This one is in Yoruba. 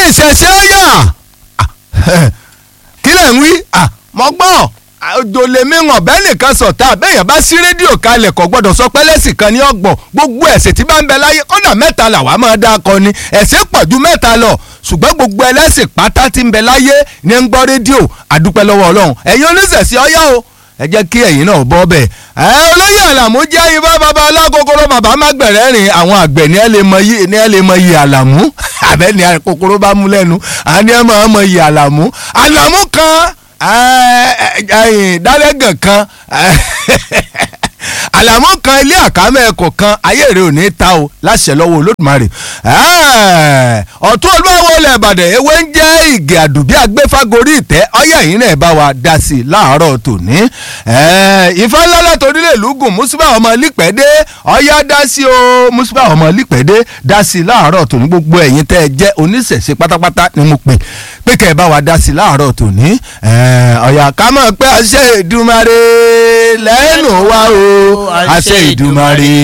ìṣẹ̀ṣẹ̀ yà kí lẹ̀ ń wí mọ́ gbọ́ òjò lèmi hàn bẹ́ẹ̀ nìkan sọ̀tà bẹ́ẹ̀ yẹn bá sí rédíò kalẹ̀ kò gbọ́dọ̀ sọ pé lẹ́sìn kan ní ọgbọ̀n gbogbo ẹ̀sìn tí bá ń bẹ láyé kọ́dà mẹ́ta làwa máa dá akọ ni ẹ̀sìn pọ̀ ju mẹ́ta lọ ṣùgbọ́n gbogbo ẹlẹ́sìn pátá tí ń bẹ láyé ní ń gbọ́ rédíò àdúpẹ́ lọ́wọ́ ọlọ́run ẹ̀yin oníṣẹ̀ṣẹ̀ ọyá o ẹ jẹ́ kí ẹ̀yin náà bọ́ bẹ́ẹ̀. ẹ olóyè àlàmú jẹ́ ibà bàbá alákòókòrò bàbá mágbẹ̀rẹ́ rìn àwọn àgbẹ̀ ní ẹ lè mọ yí ní ẹ lè mọ yí àlàmú àbẹ́ ní kòkòrò bá mú lẹ́nu àní ẹ máa mọ yí àlàmú àlàmú kan dálẹ́gàn kan àlàmú kan ilé àkámẹ́ ẹ̀kọ́ kan ayé rẹ̀ ò ní ta o láṣẹ lọ́wọ́ olódùmarè ọ̀tún olúwawo ilẹ̀ ìbàdàn ewé ń jẹ́ ìgè àdùbí agbéfágorí ìtẹ́ ọyẹ́ yìí náà bá wa dá sí i láàárọ̀ tòní ìfẹ́ ńlá torílẹ̀ lùgùn mùsùlùmí ọmọ lípẹ́dé ọyá dá sí o mùsùlùmí ọmọ lípẹ́dé dá sí i láàárọ̀ tòní gbogbo ẹ̀yin tẹ́ ẹ jẹ́ oníṣẹ̀ṣe pátápátá ni mo pè pé kẹ́ ẹ bá wa dá sí i láàárọ̀ tòní ọ̀yà ká mọ̀ pé àṣẹ Èdùmàrè lẹ́nu wa o àṣẹ Èdùmàrè